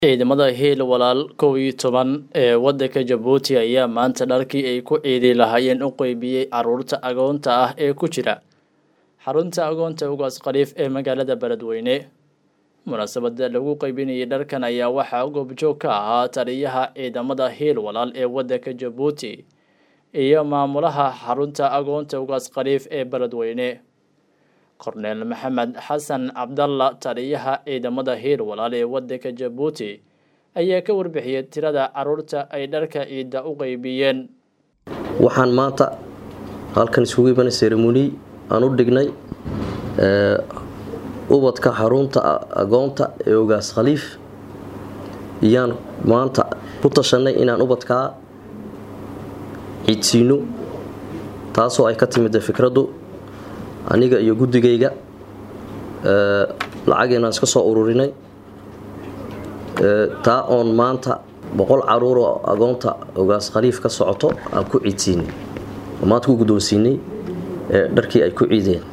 Ciidamada Hiil Walaal kow iyo toban ee waddanka Jabuuti ayaa maanta dharkii ay ku ciidi lahaayeen u qaybiyey carruurta agoonta ah ee ku jira xarunta agoonta ugaas khaliif ee magaalada Beledweyne. Munaasabada lagu qaybinayay dharkan ayaa waxaa goobjoog ka ahaa taliyaha ciidamada Hiil Walaal ee waddanka Jabuuti iyo maamulaha xarunta agoonta ugaas khaliif ee Beledweyne. korneel maxamed xasan cabdalla taliyaha ciidamada hiil walaal ee waddanka jabuuti ayaa ka warbixiyey tirada carruurta ay dharka ciidda u qaybiyeen waxaan maanta halkan isugu imanay seremoni aan u dhignay ubadka xarunta agoonta ee ogaas khaliif iyaan maanta ku tashanay inaan ubadkaa ciidsiino taasoo ay ka timid fikraddu aniga iyo guddigayga lacageenaan iska soo ururinay taa oon maanta boqol caruur oo agoonta ogaas khaliif ka socoto aan ku ciidsiinay oo maanta ku guddoonsiinay dharkii ay ku ciideen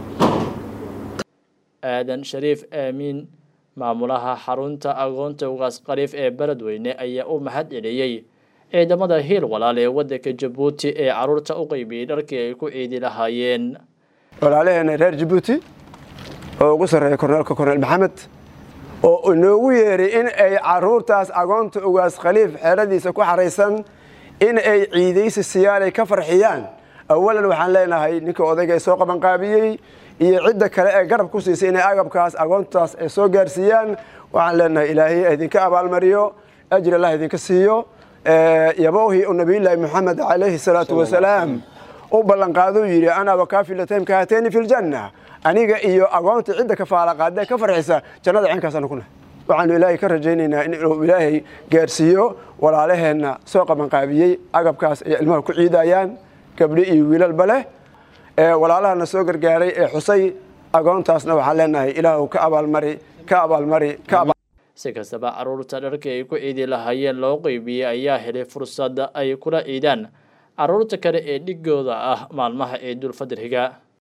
aadan shariif aamiin maamulaha xarunta agoonta ugaas khaliif ee beledweyne ayaa u mahad celiyey ciidamada hiil walaal ee waddanka jabuuti ee carruurta u qaybiyey dharkii ay ku ciidi lahaayeen walaalaheena reer jabuuti oo ugu sarreeya korneelka korneel maxamed oo inoogu yeeray in ay caruurtaas agoonta ugaas khaliif xeeradiisa ku xaraysan in ay ciidaysi siyaalay ka farxiyaan awalan waxaan leenahay ninka odayga ee soo qabanqaabiyey iyo cidda kale ee garab ku siisay inay agabkaas agoontaas ay soo gaarsiiyaan waxaan leenahay ilaahay idinka abaalmariyo ajir allah idinka siiyo yabowhi u nabiyullaahi moxamed calayhi salaatu wasalaam u ballanqaaduu yidhi ana wakaafilatayim kahatayni fi ljanna aniga iyo agoonta cidda ka faalaqaadee ka farxisa jannada ceenkaasana kuna waxaanu ilaahay ka rajaynaynaa inuu ilaahay gaarsiiyo walaalaheenna soo qabanqaabiyey agabkaas ay ilmaha ku ciidayaan gabdho iyo wiilalba leh walaalahana soo gargaaray ee xusay agoontaasna waxaan leenahay ilaahu ka abaalmari ka abaalmari ka si kastaba carruurta dharkii ay ku ciidi lahaayeen loo qeybiyey ayaa helay fursad ay kula ciidaan carruurta kale ee dhigooda ah maalmaha ciidul fadriga